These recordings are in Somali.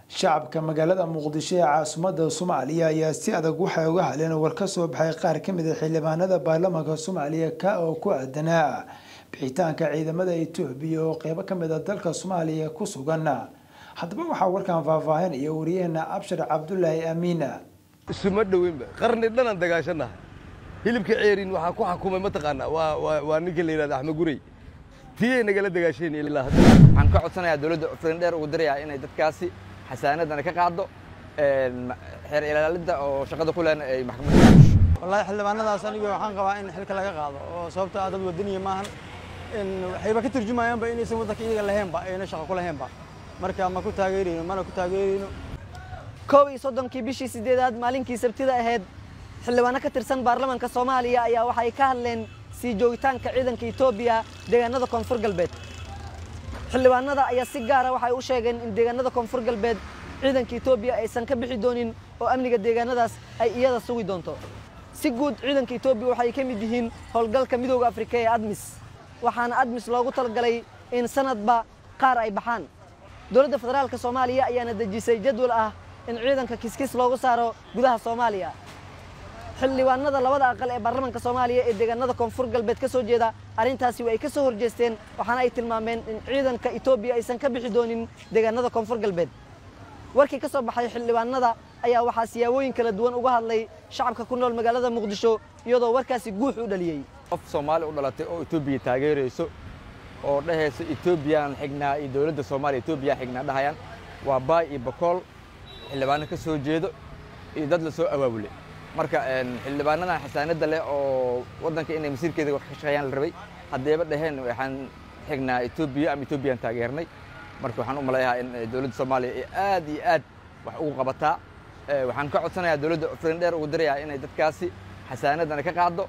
shacabka magaalada muqdisho ee caasimadda soomaaliya ayaa si adag waxay uga hadleen war ka soo baxay qaar ka mid a xildhibaanada baarlamaanka soomaaliya ka oo ku aadanaa bixitaanka ciidamada etoobiya oo qeybo ka mid a dalka soomaaliya ku sugan haddaba waxaa warkan faahfaahinaya wariyaheena abshar cabdulaahi amiina isuma dhoweynba qarni dhanan dagaashanaha hilibka ceerin waxaa ku xakumay mataqaanaa waa waa waa ninka la yidhahda axmed gurey tiyay nagala dagaasheen ilaa hadda waxaan ka codsanayaa dowladda firin dheer ugu dirayaa inay dadkaasi xasaanadana ka qaado xeer ilaalinta oo shaqada ku lehna ay maxkamadda wallaahi xildhibaanadaas aniga waxaan qabaa in xilka laga qaado oo sababta ah dad wadaniya maahan in waxayba ka turjumayaanba inaysan waddanka iyaga lahaynba ayna shaqo ku lahaynba marka ma ku taageerayno mana ku taageerayno koob iyo soddonkii bishii sideedaad maalinkii sabtida ahayd xildhibaano ka tirsan baarlamaanka soomaaliya ayaa waxay ka hadleen sii joogitaanka ciidanka etoobiya deegaanada koonfur galbeed xildhibaanada ayaa si gaara waxay u sheegeen in deegaanada koonfur galbeed ciidanka etoobiya aysan ka bixi doonin oo amniga deegaanadaas ay iyada sugi doonto si guud ciidanka etoobiya waxay ka mid yihiin howlgalka midooda afrika ee admis waxaana admis loogu talagalay in sanadba qaar ay baxaan dowladda federaalka soomaaliya ayaana dejisay jadwal ah in ciidanka kiskis loogu saaro gudaha soomaaliya xildhibaanada labada aqal ee baarlamaanka soomaaliya ee deegaanada koonfur galbeed ka soo jeeda arrintaasi way ka soo horjeesteen waxaana ay tilmaameen in ciidanka etoobiya aysan ka bixi doonin deegaanada koonfur galbeed warkii ka soo baxay xildhibaanada ayaa waxaa siyaabooyin kala duwan uga hadlay shacabka ku nool magaalada muqdisho iyadoo warkaasi guux u dhaliyey qof soomaali u dhalatay oo etoobiya taageerayso oo dhahayso etoobiyaan xignaa iyo dowladda soomaaliya etoobiya xignaa dhahayaan waa baay iyo bakool xildhibaano ka soo jeedo iyo dad la soo abaabulay marka xildhibaanadan xasaanadda leh oo waddanka inay masiirkeeda wax ka shaqeeyaan la rabay haddayba dhaheen waxaan xignaa etoobiya ama etoobiyaan taageernay marka waxaan u malayahaa in dowladda soomaaliya ay aad iyo aad wax ugu qabataa waxaan ka codsanayaa dowladda firin dheer ugu dirayaa inay dadkaasi xasaanadana ka qaado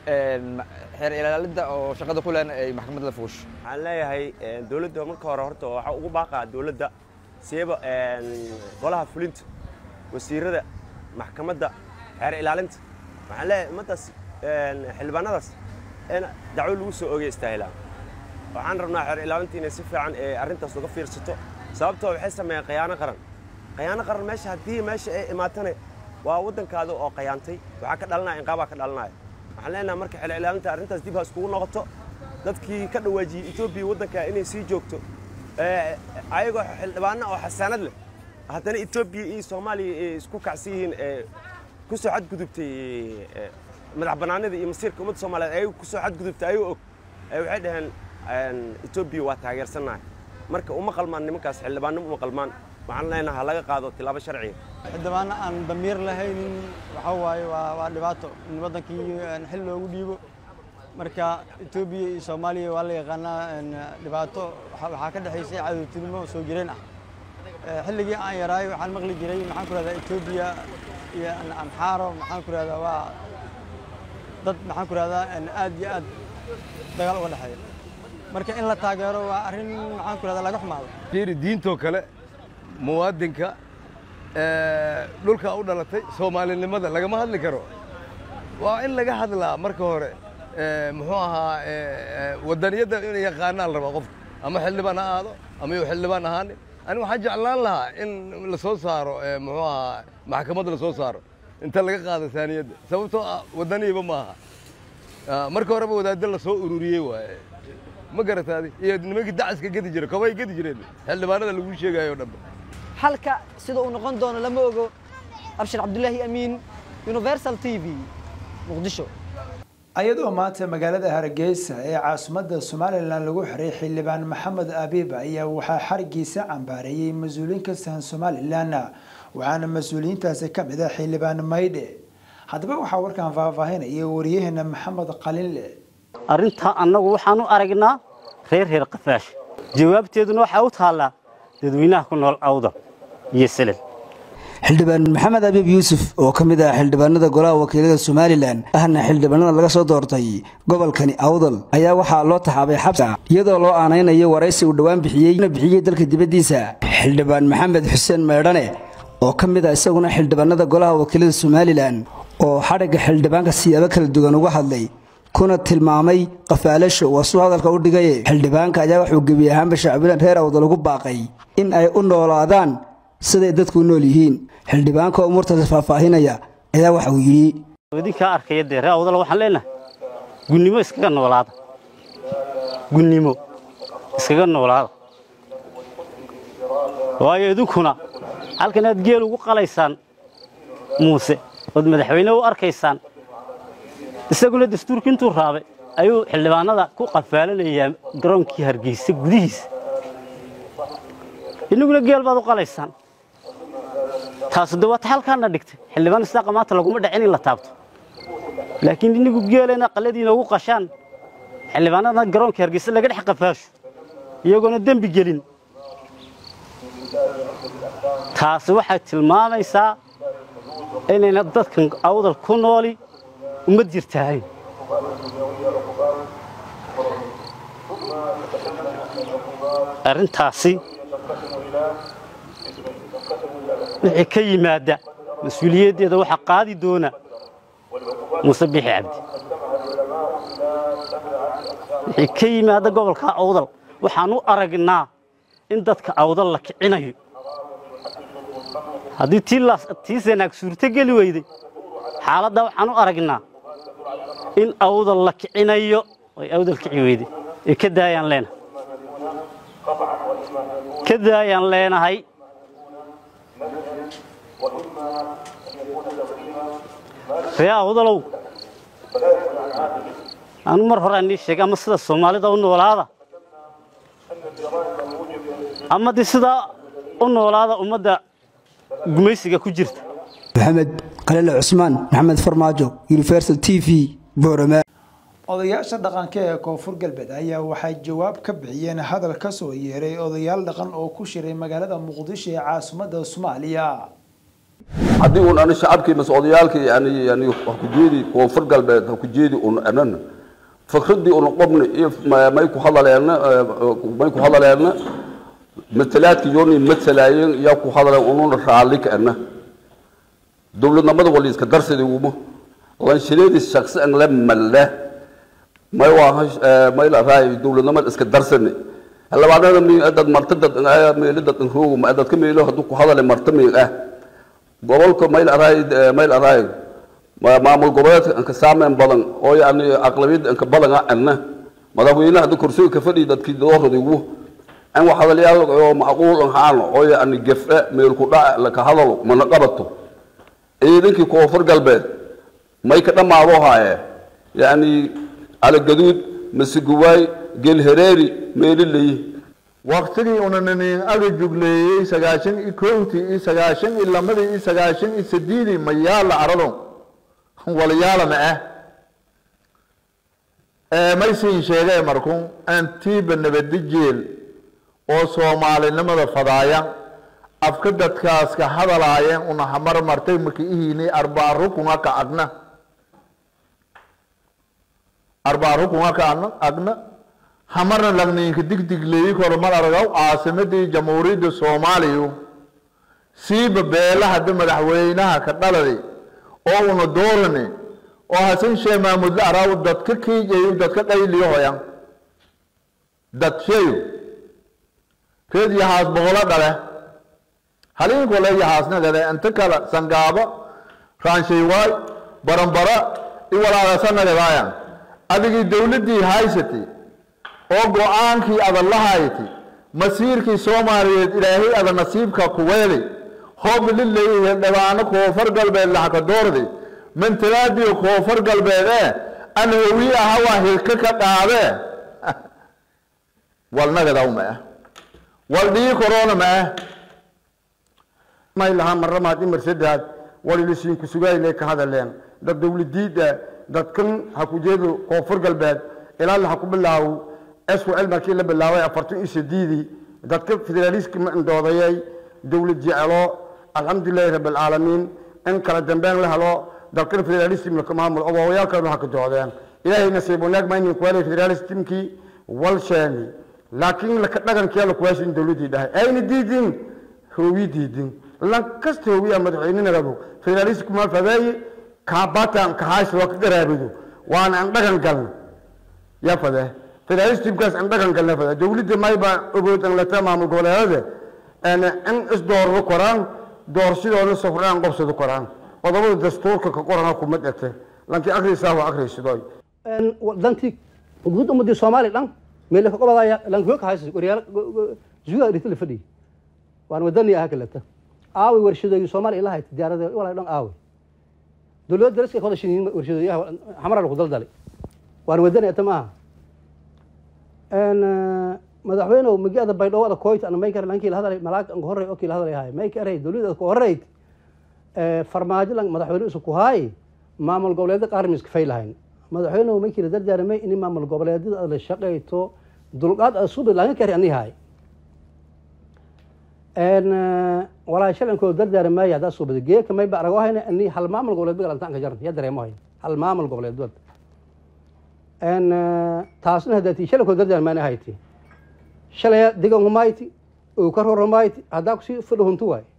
xeer ilaalinta oo shaqada ku lehna ay maxkamadda la fuusho waxaan leeyahay dowladda marka hore horta waxaa ugu baaqaa dowladda seeba golaha fulinta wasiirada maxkamadda xeer ilaalinta waxaan leeyahay ummaddaas xildhibaanadaas in dacwo lagu soo ogay istaahilaan waxaan rabnaa xeer ilaalinta inay si fiican arrintaas uga fiirsato sababtoo waxay sameeyeen qayaano qaran qayaano qaran meesha haddii meesha ay imaatane waa waddankaada oo qayaantay waxaa ka dhalanaya inqaabaa ka dhalanaya waxaan leenahay marka xeer ilaalinta arrintaas dib ha iskugu noqoto dadkii ka dhawaajiyey etoobiya waddanka inay sii joogto ayagoo xildhibaano oo xasaanad leh haddana etoobiya iyo soomaaliya ay isku kacsan yihiin ku soo xadgudubtay madax bannaanida iyo masiirka ummadda soomaaliyeed ayagu ku soo xadgudubtay ayagoo og waxay dhaheen etoobiya waa taageersannahay marka uma qalmaan nimankaas xildhibaanimo uma qalmaan waxaan leenahay ha laga qaado tilaabo sharciya xildhibaano aan damiir lahaynin waxa waaye waa waa dhibaato in waddankii xil loogu dhiibo marka etoobiya iyo soomaaliya waa la yaqaanaa dhibaato waxaa ka dhexaysay cadowtinimo soo jireen ah xilligii aan yaraay waxaan maqli jiray maxaan ku rahdaa etoobiya iyo amxaaro maxaan ku rahdaa waa dad maxaan ku rahdaa aad iyo aad dagaal uga dhexeeya marka in la taageero waa arrin maxaan ku rahdaa laga xumaado fiiri diintoo kale muwaadinka dhulka u dhalatay soomaalinimada lagama hadli karo waa in laga hadlaa marka hore muxuu ahaa waddaniyadda inay yaqaanaan rabaa qofka ama xildhibaan ha aado ama yuu xildhibaan ahaanin ani waxaan jeclaan lahaa in la soo saaro muxuu ahaa maxkamadda la soo saaro inta laga qaado saaniyadda sababtoo ah waddaniyiba maaha marka horeba wadaadda la soo ururiyey waaye ma garataadi iyo nimankii dacaska gedi jira kobay gedi jireen xildhibaanada lagu sheegayo o dhanba halka sida uu noqon doono lama ogo abshir cabdulaahi amiin universal t v muqdisho ayadoo maanta magaalada hargeysa ee caasimadda somalilan lagu xiray xildhibaan maxamed abiib ayaa waxaa xarigiisa cambaareeyey mas-uuliyiin ka sahan somalilan waxaana mas-uuliyiintaasi ka mid ah xildhibaan maydhe haddaba waxaa warkan faahfaahinaya wariyaheena maxamed qalinle arrintaa annagu waxaan u aragnaa reer reer qafaash jawaabteeduna waxaa u taallaa dadweynaha ku nool awda iyo selel xildhibaan maxamed abiib yuusuf oo ka mid ah xildhibaanada golaha wakiilada somalilan ahna xildhibaanada laga soo doortay gobolkani awdal ayaa waxaa loo taxaabay xabsa iyadoo loo aanaynayo waraysi uu dhowaan bixiyey bixiyey dalka dibaddiisa xildhibaan maxamed xuseen meedhane oo ka mid ah isaguna xildhibaanada golaha wakiilada somalilan oo xadhigga xildhibaanka siyaabo kala duwan uga hadlay kuna tilmaamay qafaalasho waa suu hadalka u dhigaye xildhibaanka ayaa wuxuu gebi ahaanba shacbilan reer awdal ugu baaqay in ay u noolaadaan siday dadku nool yihiin xildhibaanka umuurtaasi faahfaahinaya ayaa waxa uu yidhi idinkaa arkaya dee ree awdal waxaan leenahay gunnimo iskaga noolaada gunnimo iskaga noolaada waayo idinkuna halkan aad geel ugu qalaysaan muuse ood madaxweyne u arkaysaan isaguna dastuurka intuu raabay ayuu xildhibaanada ku qafaalanayaa garoonkii hargeysa gudihiisa innaguna geel baad u qalaysaan taasu de waata halkaana dhigtay xildhibaan isaaqa maanta laguma dhicin in la taabto laakiin innigu geelena qaladiina ugu qashaan xildhibaanadana garoonka hargeysa laga dhex qafaasho iyagoona dembi gelin taasi waxay tilmaamaysaa inayna dadkan awdal ku nooli uma jirtahayn arrintaasi wixii ka yimaada mas-uuliyaddeeda waxaa qaadi doona muuse bixi cabdi wixii ka yimaada gobolka awdal waxaan u aragnaa in dadka awdal la kicinayo haddii tii sanaag suurto geli weyday xaaladdaa waxaan u aragnaa in awdal la kicinayo oy awdal kici weyday ee ka daayaan leenahay ka daayaan leenahay ree awdalow anu mar hore aan ii sheegay ama sida soomaalida u noolaada ama de sidaa u noolaada ummadda gumaysiga ku jirta maxamed khaliile cusmaan maxamed farmaajo universal t v boorama odayaasha dhaqanka ee koonfur galbeed ayaa waxay jawaab ka bixiyeen hadal ka soo yeeray odayaal dhaqan oo ku shiray magaalada muqdisho ee caasimadda soomaaliya haddii uun ani shacabkii mase odayaalkii yani yani hakujeedi koonfur galbeed hakujeedi un anan fikradii un qobni iyo may ku hadaleena may ku hadaleena matalaadki yooni matalaayeen yaa ku hadaleen ununa raalli ka ana dowladnimada wali iska darsidi uma lanshireedii shaksi an la malle may waa may la raay dowladnimada iska darsani labaadana mi dad marta dad meelo dad roogo ma dad ka meelo haduu ku hadale marta mi ah gobolka mayl araay mayl araay maamul goboleedka anka saameyn badan oo yani aqlabiyadda anka badan ah anna madaxweynaha hadda kursiga ka fadhiya dadkii dooradigu an wax hadalyaal oo macquul ahaan oo yani gefe meel ku dhac laka hadalo mana qabato ciidankii koonfur galbeed may ka dhammaado haaye yani alagaduud masiguwaay gelhereeri meelilay waktigii unanin aga jugleeyey sagaashan iyo kowtii iyo sagaashan iyo lamadii iyo sagaashan iyo sideedii ma yaala arado walyaala ma ah maysiin sheegay markun antiiba nabadijeel oo soomaalinimada fadaaya afka dadkaas ka hadalaayeen una hamar martay marka ihiini arbaa rukunga ka agna arbaa rukunga ka agna hamarna lagniinka digdigleeyi kormal aragaw caasimadii jamhuuriyadda soomaaliya siiba beelahada madaxweynaha ka dhaladi oo una doorani oo hasan shee maamudle araaw dadka kiijayo dadka qayliyahoya dad sheeyo reed yahaas boqolo dhale haliinkole yahaasnagade inta kale sangaabo raanshaywaay baranbara iwalaagasanagadaaya adigii dowladdii haysatay oo go-aankii adan la hayti masiirkii soomaaliyeed ilaahay ada nasiibka ku weeli hoob lileeyahay dhabaano koonfur galbeed laxka doordi mantalaadiyo koonfur galbeed ee an hawi aha waa hilka ka qaadee walnagadaw ma ah wal dhii korona ma ah may lahaa maramaad imar saddex walilisiinku sugayle ka hadaleen dad dowladiida dadkan ha ku jeedo koonfur galbeed ilaa la ha ku bilaawo swcl markii la bilaabay afartan iyo sideedii dadka federaaliska doodayay dowlad jecelo alxamdulilahi rabi alcaalamiin in kala dambeyn la helo dalkan federalism laka maamul obaawayaalkanu ha ka doodeen ilaahay nasiib wanaag maynin kuwaalay federalismkii walsheeni laakiin laka dhagankii la kuwaashin dowladii dhahay ayna diidin hoowi diidin lan kasta hoowiya madaxweynenagadu federalismku ma fadeeye kaabatan kahays loo ka garaabido waana aan dhagan galna yaa fadee federalismkaas aan dhagan galna fadee dowladda mayba ogood an lata maamul goboleedade in isdoordo koraan doorashadooda safraan qobsado koraan qodobada dastuurka ka qorana kuma dhegte lankii akrisaa waa akriysidoy dantii guud ummadii soomaaliya dhan meele ka qobadaya lankuga kahaysa waryaal zuga dhigta la fadhiya waan wadani aha kaleta aaway warshadooyi soomaaliya ilahay tijaarada walaa dhan aaway dowladda daraska wada shiniin warshadooyaha xamara lagu daldalay waan wadani ata maaha madaxweyne magaalada baydhabo ada koyt ana may kare lankii la hadalay malaag anka horrey okii la hadalay haay may kare dowladda ku horreyd farmaajo lan madaxweyne isu ku haay maamul goboleedda qaar miska fay lahayn madaxweyne maykii la dardaarmay in maamul goboleedyada aad la shaqayto dulqaad aad subi laga kari ani haay walaa shalankoo dardaarmaya haddaa subada geeka may ba arago hayna ani hal maamul goboleed bagalantaan ka jaran ya dareemo hayn hal maamul goboleed bad taasna haddaati shalankoo dardaarmaana hayti shalaya digan humayti uu ka ror humayti haddaa kusii fadho huntu waay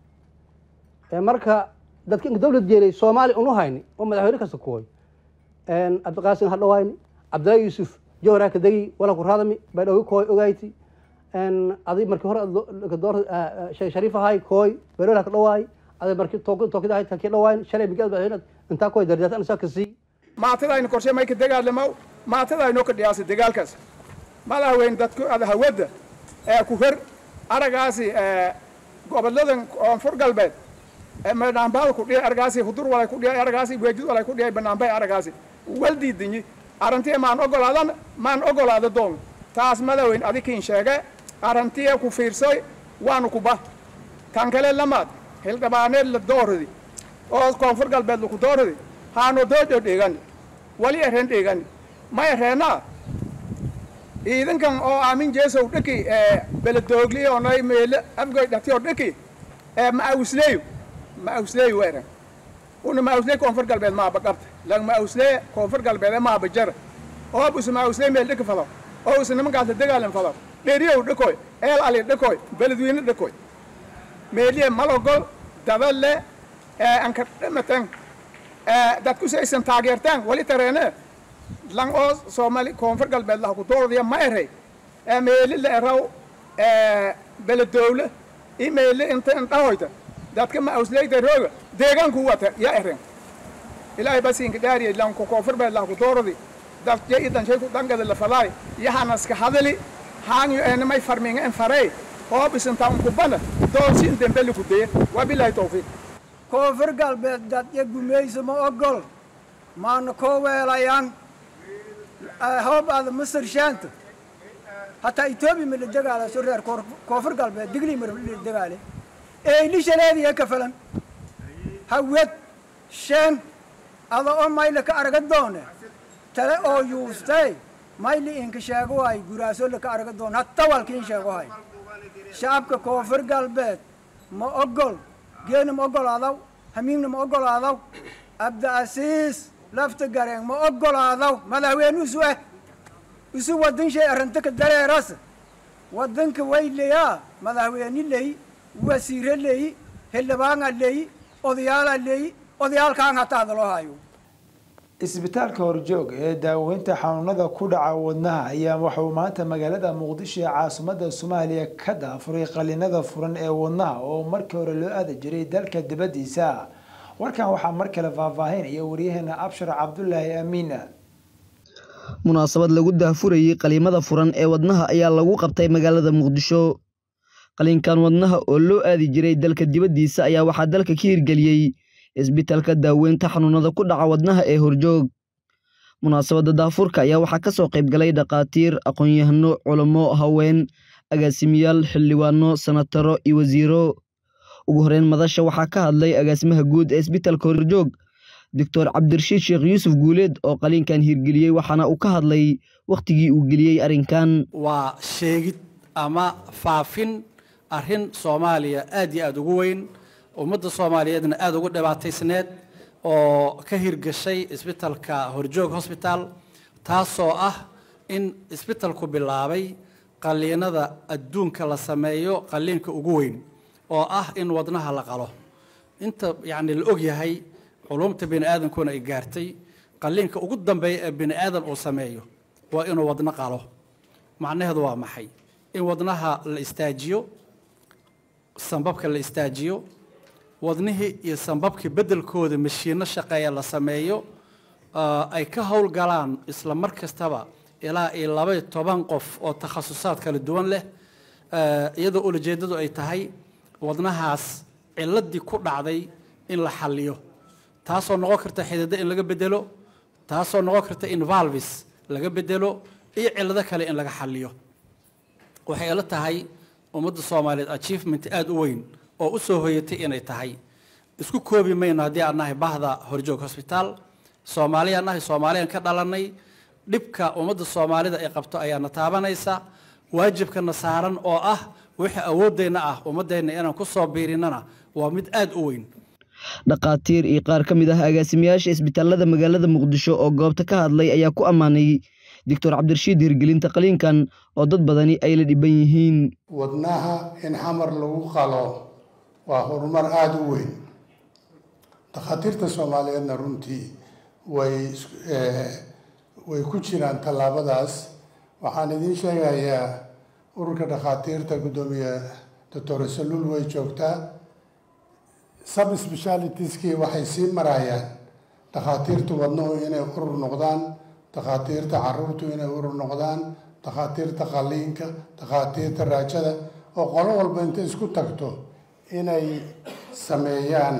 marka dadka inka dawlad jeelay soomaali unu hayni oo madaxweyne kasta kuwoy cabdiqaasim hadhawayni cabdillahi yuusuf jawharaa ka degi wala ku raadami baydhawi kooy ogayti adi markii hore door sheekh shariif ahay kooy baydhawla ka dhawaay adi markii tookida ahay takii dhawaayn shalay migaad madaxweyne intaa kooy dardaata anisaa ka sii maatadaynu korshe may ka dagaalamo maatadaynoo ka dhiyaasa dagaalkaas madaxweyne dadku ada hawadda ee ku hor aragaasi goboladan koonfur galbeed banaanbaada ku dhiyay argaasi hudur walay ku dhiyay argaasi weejid walay ku dhiyay banaanbay argaasi waldiidinyi arrintii maan ogolaadan maan ogolaada doon taas madaweyn adikiin sheege arrintii ku fiirsoy waanu kuba tan kale lamaad hildhibaaneed la dooradi oo koonfur galbeed laku dooradi haano doojo dhigani wali ereen dhigani ma ereenaa ciidankan oo aamin jeesow dhiki beledoogli onay meele afgoy dhatiyo dhiki ma'awsleeyo ma'awsleey weeran una ma'awsleey koonfur galbeed maaba qabta lang ma'awslee koonfur galbeed maaba jara oo busu ma'awsleey meel dhiki falo oo usa nimankaas la dagaalan falo dheriyow dhikoy eel ali dhikoy beledweyne dhikoy meeliye malogol daballe anka dhimatan dadku saysan taageertaan wali tareene lang oo soomaali koonfur galbeed laha ku dooradiya ma erey meeli la eraw beledowle i meeli inta indhahoyta dadka ma awsleyda rooga deegaanku wata ya eren ilaahay basinka dhaariye lanku koonfur beed laha ku dooradi dadya i danshay ku dhangada la falaay yahanaska hadali haanyo enamay farminga en farey hoobisinta unkubana doorsi in dembeli ku deye wabilahi tawfiiq koonfur galbeed dadya gumayso ma ogol maana koo weelayaan hoob aada masar shaanta hataa etoobiya ma la dagaala so reer koonfur galbeed digli ma la dagaale eylishaleediya ka falan hawad shen ada oo mayla ka araga doone tale oo yuustay mayli inka sheego hay guraaso laka araga doone hatta walkiin sheego hay shacabka koonfur galbeed ma ogol geena ma ogolaadaw hamiimna ma ogolaadaw abdiasiis lafta gareen ma ogolaadaw madaxweyne isu eh isu waddan shay arrinta ka dareeras waddanka way leyaa madaxweyne leyi wasiire leyi xildhibaana leyi odayaala leyi odayaalkaan hataa hadaloo hayo isbitaalka horjoog ee daaweynta xanuunada ku dhaca wadnaha ayaa waxauu maanta magaalada muqdisho ee caasimada soomaaliya ka daafuray qalinada furan ee wadnaha oo markii hore loo aadi jiray dalka dibadiisa warkan waxaa mar kale faahfaahinaya waryaheena abshar cabdulaahi amiina munaasabad lagu daafurayey qaliimada furan ee wadnaha ayaa lagu qabtay magaalada muqdisho qaliinkan wadnaha oo loo aadi jiray dalka dibaddiisa ayaa waxaa dalka ka hirgeliyey isbitaalka daaweynta xanuunada ku dhaca wadnaha ee horjoog munaasabadda daafurka ayaa waxaa ka soo qayb galay dhakhaatiir aqoon-yahano culamo haween agaasimiyaal xildhibaano sanataro iyo wasiiro ugu horeyn madasha waxaa ka hadlay agaasimaha guud ee isbitaalka horjoog doctor cabdirashiid sheekh yuusuf guuleed oo qaliinkan hirgeliyey waxaana uu ka hadlay wakhtigii uu geliyey arrinkan waa sheegid ama faafin arrin soomaaliya aad iyo aada ugu weyn ummadda soomaaliyeedna aada ugu dhibaataysneed oo ka hirgashay isbitalka horjoog hosbitaal taasoo ah in isbitalku bilaabay qaliinada adduunka la sameeyo qaliinka ugu weyn oo ah in wadnaha la qalo inta yacni la og yahay culumta bini aadamkuna ay gaartay qaliinka ugu dambeeya ee bini aadan uu sameeyo waa inuu wadno qalo macnaheedu waa maxay in wadnaha la istaajiyo sambabka la istaajiyo wadnihii iyo sambabkii beddelkooda mashiinno shaqeeya la sameeyo ay ka howlgalaan isla mar kastaba ilaa iyo labaiyo toban qof oo takhasusaad kala duwan leh iyadoo ulajeeddadu ay tahay wadnahaas ciladii ku dhacday in la xalliyo taasoo noqon karta xididdo in laga bedelo taasoo noqon karta in valvis laga bedelo iyo cillado kale in laga xalliyo waxay ila tahay ummadda soomaaliyeed achievement aada u weyn oo u soo hoyatay inay tahay isku koobi mayno haddii aan nahay bahda horjoog hosbitaal soomaaliyaan nahay soomaaliyaan ka dhalannay dhibka ummadda soomaalida ay qabto ayaana taabanaysa waajibkana saaran oo ah wixii awooddeenna ah ummaddeenna inaan ku soo biirinnana waa mid aada u weyn dhakhaatiir iyo qaar ka mid ah agaasimayaasha isbitaalada magaalada muqdisho oo goobta ka hadlay ayaa ku ammaanay doctor cabdirashiid hirgelinta qaliinkan oo dad badani ay la dhiban yihiin wadnaha in xamar lagu qalo waa horumar aada u weyn dhakhaatiirta soomaaliyeedna runtii way way ku jiraan tallaabadaas waxaan idiin sheegayaa ururka dhakhaatiirta guddoomiye doctor saluul way joogtaa sub specialitieskii waxay sii marayaan dhakhaatiirta wadnuhu inay urur noqdaan dhakhaatiirta caruurtu inay urur noqdaan dhakhaatiirta qaliinka dhakhaatiirta raajada oo qolo walba intay isku tagto inay sameeyaan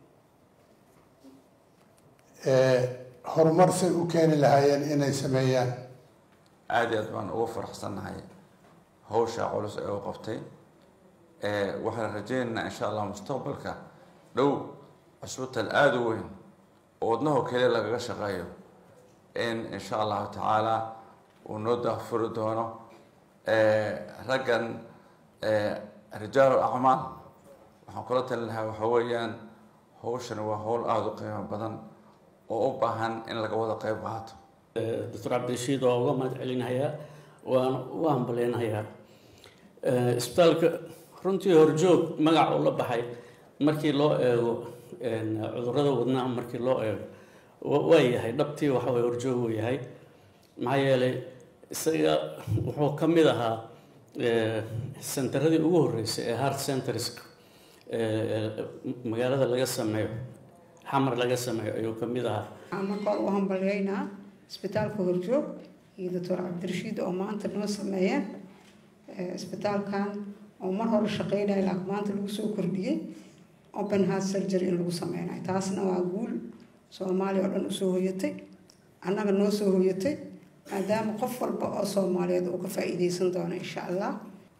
horumar say u keeni lahaayeen inay sameeyaan aada iyo aad baan ugu faraxsannahay hawsha culus ee u qabtay waxaan rajaynaynaa insha allah mustaqbalka dhow cusbital aada u weyn oo wadnaho keliya lagaga shaqeeyo in insha allahu tacaala uu noo daafuri doono raggan rijaal acmaal waxaan kula talin lahaa waxa weeyaan hawshani waa hawl aada u qiimo badan oo u baahan in laga wada qayb qaato doctor cabdirashiid waa uga mahad celinayaa waan u hambaleynayaa isbitaalka runtii horjoog magac uu la baxay markii loo eego cudurrada wadnaha markii loo eego waa yahay dhabtii waxa way horjoog uu yahay maxaa yeelay isaga wuxuu ka mid ahaa senteradii ugu horreysay ee heart centers magaalada laga sameeyo xamar laga sameeyo ayuu ka mid ahaa waxaan marka hore u hambaliyeynaa isbitaalka horjoog iyo doctor cabdirashiid oo maanta noo sameeyeen isbitaalkan oo mar hore shaqeynaya laakiin maanta lagu soo kordhiyey open heart surgery in lagu sameynayo taasna waa guul soomaaliya oo dhan usoo hoyatay annaga noo soo hoyatay maadaama qof walba oo soomaaliyeed uu ka faa'iideysan doono insha allah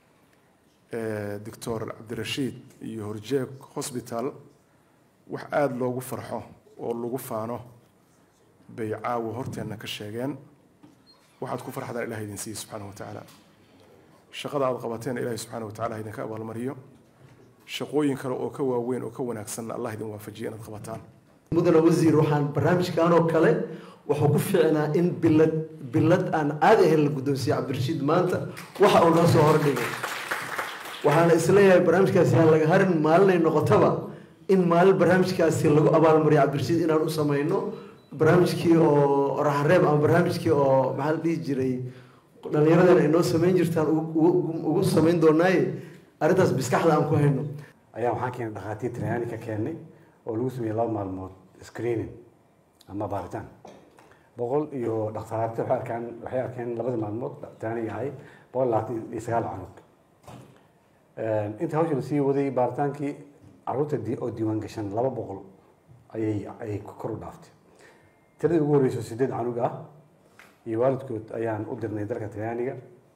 doctor cabdirashiid iyo horjeeg hosbitaal wax aada loogu farxo oo lagu faano bay caawa horteenna ka sheegeen waxaad ku farxdaan ilaha idin siiye subxaanahu watacaala shaqada aada qabateen ilaahay subxaanahu watacala idinka abaalmariyo shaqooyin kale oo ka waaweyn oo ka wanaagsanna allah idin waafajiya inaad qabataan mudane wasiir waxaan barnaamijkan oo kale wuxuu ku fiicnaa in bilad bilad aan caadi ahayn la guddoonsiiye cabdirashiid maanta waxa uu noo soo hordhigay waxaana isleeyahay barnaamijkaasi aan laga harin maalinay noqotaba in maalin barnaamijkaasi lagu abaalmariyo cabdirashiid inaan u sameyno barnaamijkii oo raxareeb ama barnaamijkii oo maxaa la dhihi jiray dhallinyaradan ay noo sameyn jirtaan ugu sameyn doonaaye arrintaas biskaxda aan ku hayno ayaa waxaan keenay dhakhaatiir talyaani ka keennay oo lagu sameeyey laba maalmood screening ama baaritaan boqol iyo dhakhtaarta waxay arkaan waxay arkeen labadii maalmood talyaaniga ahay boqol labaatan iyo sagaal cunug inta hawsha la sii waday baaritaankii caruurta oo diiwaan gashan laba boqol ayay ayay kor u dhaaftay tiradii ugu horreyso sideed canug ah iyo waalidkood ayaan u dirnay dalka talyaaniga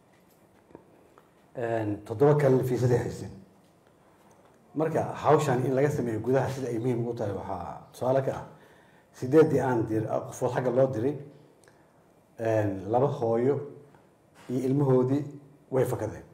toddoba kalena fiisaday haysteen marka hawshan in laga sameeyo gudaha sida ay muhiim ugu tahay waxaa tusaale ka ah sideeddii aan dir qofood xagga loo diray laba hooyo iyo ilmahoodii way fakadeen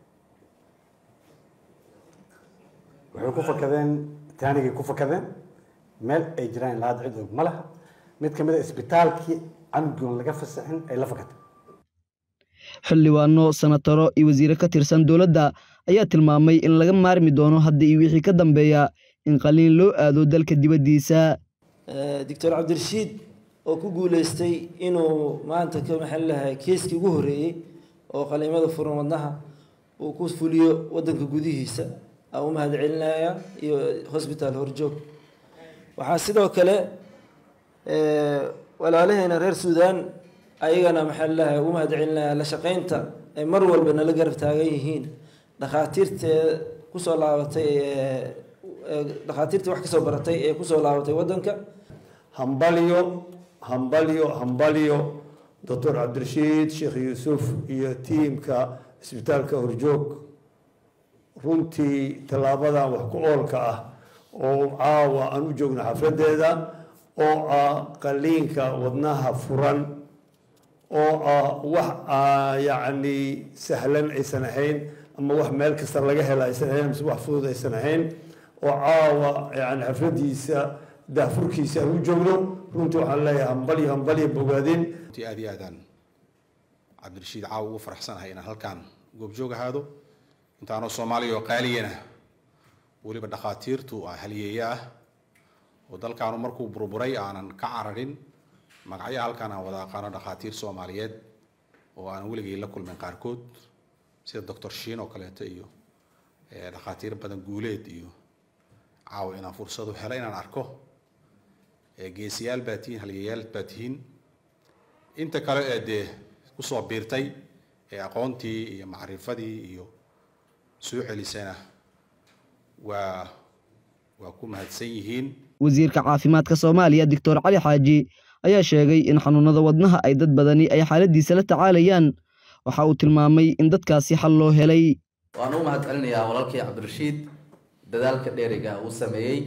waxay ku fakadeen taanigay ku fakadeen meel ay jiraan ilaa hadda cid og ma laha mid ka mid a isbitaalkii canugoon laga fasaxin ay la fakatay xildhibaano sanataro iyo wasiire ka tirsan dowladda ayaa tilmaamay in laga maarmi doono hadda iyo wixii ka dambeeya in qaliin loo aado dalka dibaddiisa doctor cabdirashiid oo ku guuleystay inuu maanta ka maxaan lahay keeskii ugu horreeyey oo qaliimada furan wadnaha uu ku fuliyo waddanka gudihiisa aan u mahad celinaya iyo hosbitaal horjoog waxaa sidoo kale walaalaheena reer suudaan ayagana maxaa lalahay ugu mahad celinaya la shaqeynta ay mar walba nala garab taagan yihiin dhakhaatiirtee kusoo laabatay dhakhaatiirtii wax kasoo baratay ee kusoo laabatay waddanka hambalyo hambalyo hambalyo doctor cabdirashiid sheekh yuusuf iyo tiimka isbitaalka horjoog runtii tallaabadan wax ku oolka ah oo caawa aan u joogno xafladeeda oo ah qaliinka wadnaha furan oo ah wax yacni sahlan aysan ahayn ama wax meel kasta laga hela aysan ahayn mise wax fudud aysan ahayn oo caawa yani xafladiisa daafurkiisa aan u joogno runtii waxaan leeyahay hambalyo hambalyo bogaadin runtii aad iyo aadaan cabdirashiid caawa ugu faraxsanahay inaan halkaan goobjoog ahaado intaanoo soomaaliya oo qaaliyana weliba dhakhaatiirtu ah halyeeye ah oo dalkaanu markuu burburay aanan ka cararin magacyo halkaan aan wada aqaano dhakhaatiir soomaaliyeed oo aanan weligay la kulmin qaarkood sida doctor shiin oo kaleeto iyo dhakhaatiir badan guuleed iyo caawa inaan fursadu helo inaan arko geesiyaal baa tihiin halyeeyaal baa tihiin inta kale ee dee kusoo biirtay ee aqoontii iyo macrifadii iyo soo celisana waa waa ku mahadsan yihiin wasiirka caafimaadka soomaaliya doctor cali xaaji ayaa sheegay in xanuunada wadnaha ay dad badani ay xaaladiisa la tacaalayaan waxa uu tilmaamay in dadkaasi xal loo helay waan u mahad celinayaa walaalkii cabdirashiid dadaalka dheeriga uu sameeyey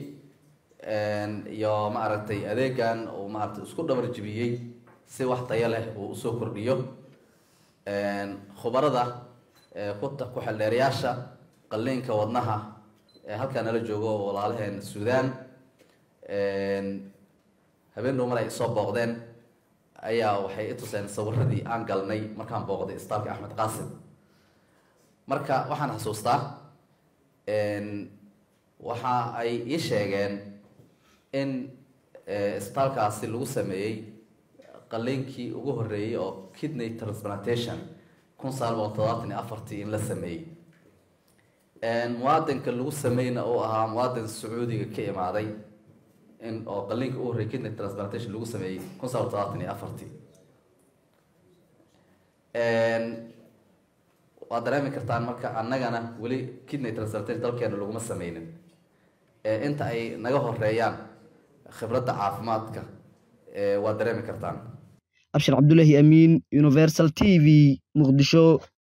iyo maaragtay adeegan uu maaragtay isku dhabar jibiyey si wax tayo leh uu usoo kordhiyo khubarada ku xeldheerayaasha qalliinka wadnaha ee halkaa nala joogo oo walaalaheen suudaan habeen dhowmar ay soo booqdeen ayaa waxay i tuseen sawiradii aan galnay markaan booqday istaalka axmed qaasim marka waxaan xasuustaa waxa ay ii sheegeen in isbitaalkaasi lagu sameeyey qaliinkii ugu horreeyey oo kidney transplantation kun sagaal boqol todobaatan iyo afartii in la sameeyey muwaadinka lagu sameyna uu ahaa muwaadin sacuudiga ka imaaday in oo qaliinka ugu horreeyey kidney transplantation lagu sameeyey kun sagaal boqol todobaatan iyo afartii waad dareemi kartaan marka annagana weli kidney transplantation dalkeena laguma sameynin inta ay naga horeeyaan khibradda caafimaadka waad dareemi kartaan abshir cabdulaahi amiin universal t v muqdisho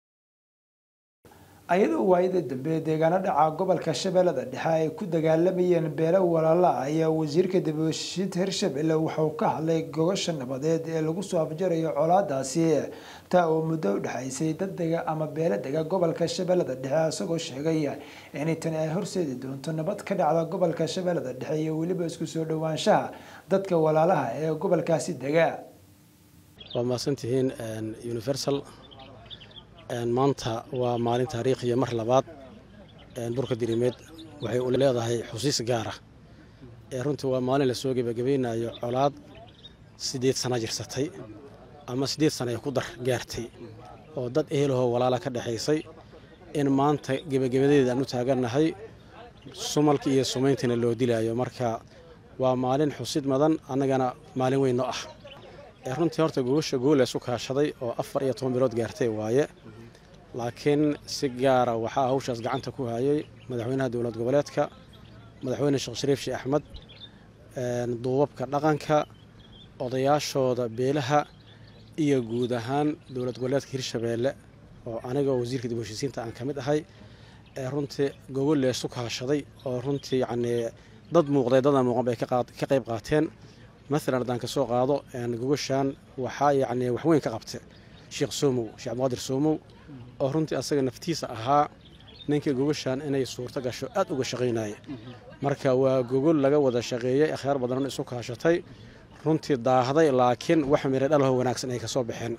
ayadoo waayada dambe deegaano dhaca gobolka shabeellada dhexe ay ku dagaalamayeen beelo walaala ah ayaa wasiirka dibashiid hirshabelle wuxuu ka hadlay gogosha nabadeed ee lagu soo afjarayo colaadaasi taa oo muddo u dhexaysay dad dega ama beelo dega gobolka shabeellada dhexe isagoo sheegay in tani ay horseedi doonto nabad ka dhacda gobolka shabeellada dhexe iyo weliba isku soo dhowaanshaha dadka walaalaha ee gobolkaasi dega waa mahadsantihiin universal maanta waa maalin taariikhiya mar labaad burka dirimeed waxay u leedahay xusiis gaara runtii waa maalin lasoo gebagabaynayo colaad siddeed sana jirsatay ama siddeed sana ay ku dar gaartay oo dad ehelahoo walaala ka dhexaysay in maanta gebagabadeeda aan u taagannahay sumalka iyo sumayntiina loo dilaayo marka waa maalin xusid madan annagana maalin weyn noo ah runtii horta gogosha gool isu kaashaday oo afar iyo toban bilood gaartay waaye laakiin si gaara waxaa hawshaas gacanta ku hayay madaxweynaha dowlad goboleedka madaxweyne sheekh shariif sheekh axmed duubabka dhaqanka odayaashooda beelaha iyo guud ahaan dowlad goboleedka hirshabeelle oo aniga wasiirka dib heshiisiinta aan ka mid ahay runtii gogol leesu kaashaday oo runtii yacnii dad muuqday dadaan muuqan bay ka qayb qaateen maalan haddaan kasoo qaado gogoshan waxaa yacni waxweyn ka qabta sheekh soomow sheekh abdiqaadir soomow oo runtii asaga naftiisa ahaa ninkii gogoshan inay suurto gasho aad uga shaqaynaya marka waa gogol laga wada shaqeeyey akhyaar badan isu kaashatay runtii daahday laakiin wax miro dhalaho wanaagsan ay kasoo baxeen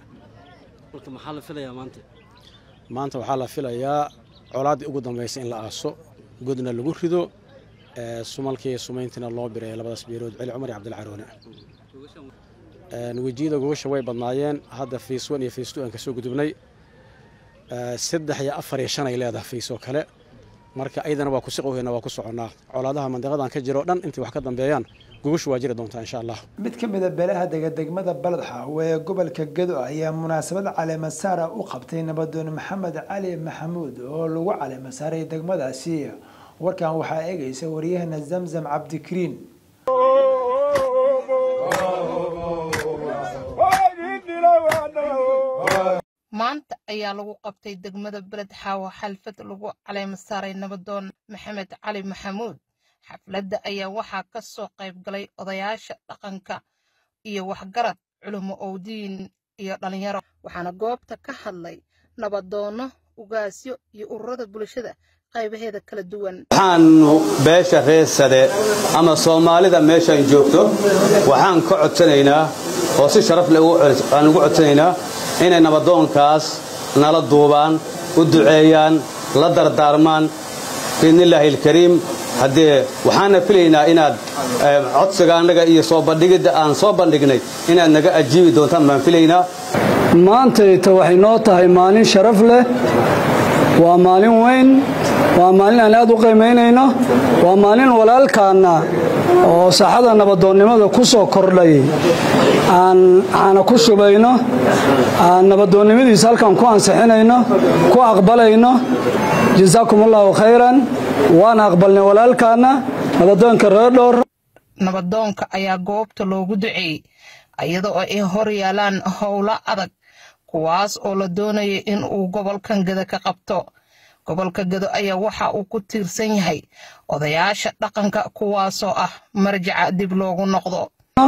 maanta waxaa la filayaa colaaddii ugu dambaysa in la aaso godna lagu rido sumalkii sumayntiina loo biray labadaas beelood celi cumar iyo cabdilcaroone wejiyada gogosha way badnaayeen hadda fays one iyo fays two aan kasoo gudubnay saddex iyo afar iyo shan ay leedahay fays oo kale marka ayadana waa ku siqowhayna waa ku soconnaa colaadaha mandiqadan ka jiro dhan intay wax ka dambeeyaan gogoshu waa jiri doontaa insha allah mid ka mid a beelaha dega degmada balad xaawe ee gobolka gedo ayaa munaasabad caleema saara u qabtay nabadoon maxamed cali maxamuud oo lagu caleema saaray degmadaasi warkan waxaa eegaysa waryahana zamzam cabdikariin maanta ayaa lagu qabtay degmada beled xaawo xalfad lagu caleema saaray nabadoon maxamed cali maxamuud xafladda ayaa waxaa ka soo qayb galay odayaasha dhaqanka iyo waxgarad culimo owdiin iyo dhallinyaro waxaana goobta ka hadlay nabadoonno ugaasyo iyo ururada bulshada qaybaheeda kala duwan waxaanu beesha reesade ama soomaalida meeshaan joogto waxaan ka codsanaynaa oo si sharaf leh aan ugu codsanaynaa inay nabadoonkaas nala duubaan u duceeyaan la dardaarmaan biidnillaahi alkariim haddee waxaana filaynaa inaad codsiga annaga iyo soo bandhigidda aan soo bandhignay inaad naga ajiibi doontaan baan filaynaa maantayta waxay noo tahay maalin sharaf leh waa maalin weyn waa maalin aan aad u qiimaynayno waa maalin walaalkaanna oo saaxada nabadoonnimada ku soo kordhay aan aana ku shubayno aan nabadoonnimadiisa halkan ku ansixinayno ku aqbalayno jasaakum allaahu khayran waana aqbalnay walaalkaanna nabadoonka reerdhoor nabadoonka ayaa goobta loogu duceeyey iyada oo ay hor yaalaan howlo adag kuwaas oo la doonaya in uu gobolkan geda ka qabto gobolka gedo ayaa waxa uu ku tiirsan yahay odayaasha dhaqanka kuwaasoo ah marjaca dib loogu noqdo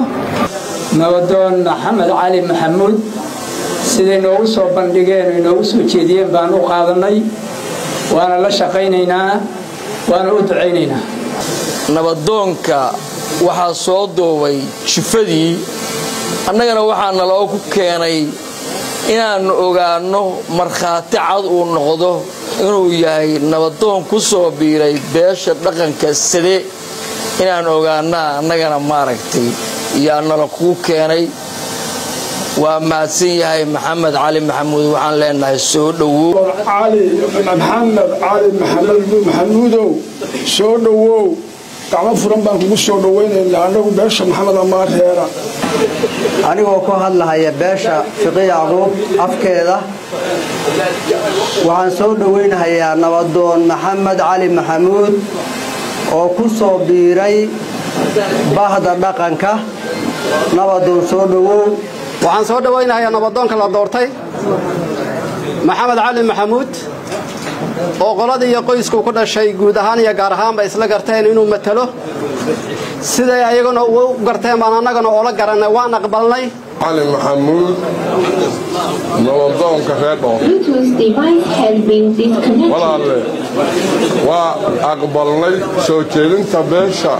nabadoon maxamed cali maxamuud siday noogu soo bandhigeen o inoogu soo jeediyeen baan u qaadannay waana la shaqaynaynaa waana u ducaynaynaa nabadoonka waxaa soo duubay jifadii annagana waxaa naloogu keenay inaannu ogaanno markhaati cad uu noqdo inuu yahay nabadoon ku soo biiray beesha dhaqanka sade inaan ogaannaa annagana maaragtay yaa nala kuu keenay waa mahadsan yahay maxamed cali maxamuud waxaan leenahay soo dhowow maxamed cali maxamuudow soo dhowow gacmo furan baan kugu soo dhowaynaynaa annagu beesha maxamed amaar reera anigoo ku hadlahaya beesha fiqi yacquub afkeeda waxaan soo dhowaynahayaa nabadoon maxamed cali maxamuud oo ku soo biiray bahda dhaqanka nabadoon soo dhowow waxaan soo dhowaynahayaa nabadoonka la doortay maxamed cali maxamuud oo qoladii iyo qoysku ku dhashay guud ahaan iyo gaar ahaanba isla garteen inuu matalo siday ayaguna u garteen baan annagana oola garanay waan aqbalnay cali maxamuud nabadoonka reer dhoor walaalle waa aqbalnay soo jeedinta beesha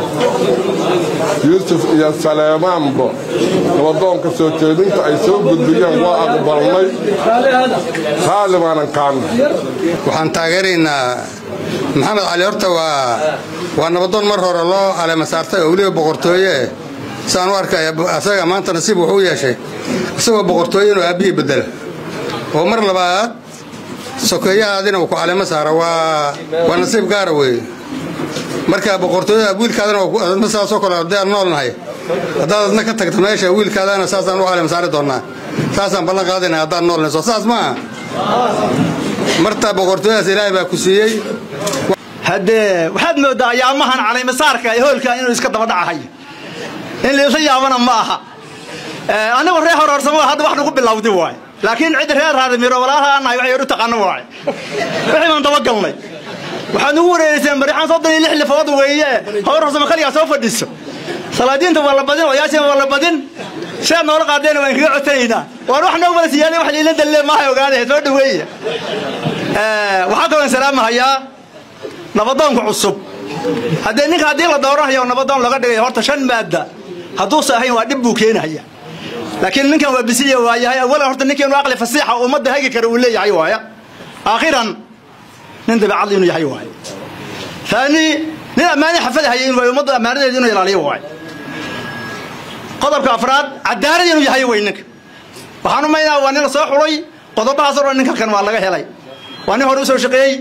yuusuf iyo saleemaanba nabadoonka soo jeedinta ay soo gudbiyeen waa aqbalnay raalli baanan kaana waxaan taageeraynaa maxamed cali horta waa waa nabadoon mar hore loo caleema saartay oo weliba boqortooye saan u arkaya asaga maanta nasiib wuxuu yeeshay isagoo boqortooye inuu aabbihii bedela oo mar labaad sokeeyahaadina uu ku caleemo saara waa waa nasiib gaara weeye marka boqortooyada wiilkaadana saasoo kale haddii aan noolnahay haddaad adna ka tagta meesha wiilkaadana saasaan u caleema saari doonnaa saasaan ballan qaadayna haddaan noolnahay soo saas maaha marta boqortooyadaas ilaahay baa ku siiyey haddee waxaad mooddaa ayaamahan calaymasaarka ee hoolka inuu iska daba dhacahayo in liisa yaabana ma aha anigu reer horoorsamo hadda wax nagu bilowdi waay laakiin cid reer raadimiro walaalaha anahay waxay odhu taqaano waay wixii baan dabagalnay waxaad nugu wareereyseen barixaan soddon iyo lix lifood weeye howr horsamo kaligaa soo fadhiso salaadiinta waa la badin odayaashina waa la badin sidaad noola qaadeen waan kaga codsanaynaa waan wax noo wada siyaada wax liilan dalle maaha ogaade soo dhaweeya waxaa kaloo salaamahayaa nabadoonka cusub haddee ninka haddii la dooranayo nabadoon laga dhigay horta shan maadda hadduusa ahayn waa dhib buu keenahaya laakiin ninkan waa bisiya waa yahay awalan horta ninkeenu aqli fasiixa ummadda hagi kara uu leeyahay waaya aakhiran nin dabeecadli inuu yahay waaya ثاني nin ammaani xafada haya inuu yahay ummadda ammaanadeeda inuu ilaaliyo waay qodobka afraad cadaalad inuu yahay way ninka waxaan u maynaa waa nin la soo xulay qodobahaas oo dhan ninka kan waa laga helay waa nin hore u soo shaqeeyey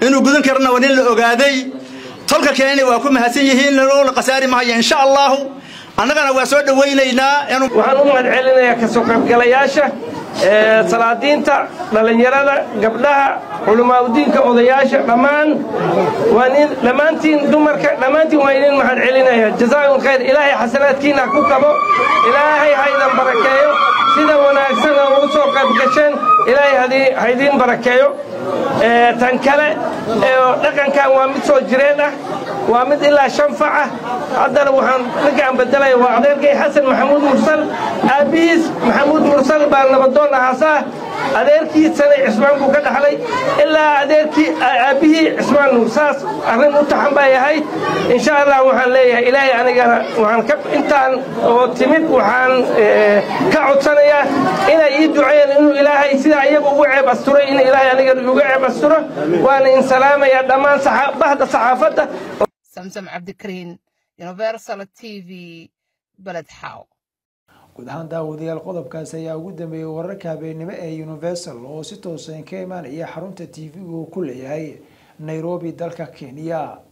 inuu gudan karana waa nin la ogaaday tolka keenana waa ku mahadsan yihiin lanola khasaari mahaya insha allahu annagana waa soo dhowaynaynaa waxaan u mahad celinayaa kasoo qaybgalayaasha salaadiinta dhallinyarada gabdhaha culimaadudiinka odayaasha dhammaan waa nin dhammaantiin dumarka dhammaantiin waa idin mahad celinaya jazaakum khayr ilaahay xasanaadkiina ku kabo ilaahay haydan barakeeyo sida wanaagsan oo ugu soo qayb gasheen ilaahay ha idiin barakeeyo tan kale dhaqankan waa mid soo jireen ah waa mid ilaa shan fac ah haddana waxaan ninkaan bedelaya waa adeerkay xasan maxamuud mursal aabbihiis maxamuud mursal baa nabadoon ahaasaa adeerkiisana cismaan buu ka dhaxlay ilaa adeerkii aabbihii cismaan nuur saas arrin u taxan bay ahayd insha allah waxaan leeyahay ilaahay anigana waxaan ka intaan oo timid waxaan ka codsanayaa inay ii duceeyeen inuu ilaahay sidaa iyagu ugu ceeb asturay in ilaahay anigana igu ceeb asturo waana in salaamaya dhammaan bahda saxaafadda samsam cabdikariin universal t v beled xaaw guud ahaan daawadayaal qodobkaasi ayaa ugu dambeeyey wararka habeennimo ee universal oo si toosan ka imaanaya xarunta t v uu ku leeyahay nairobi dalka kenya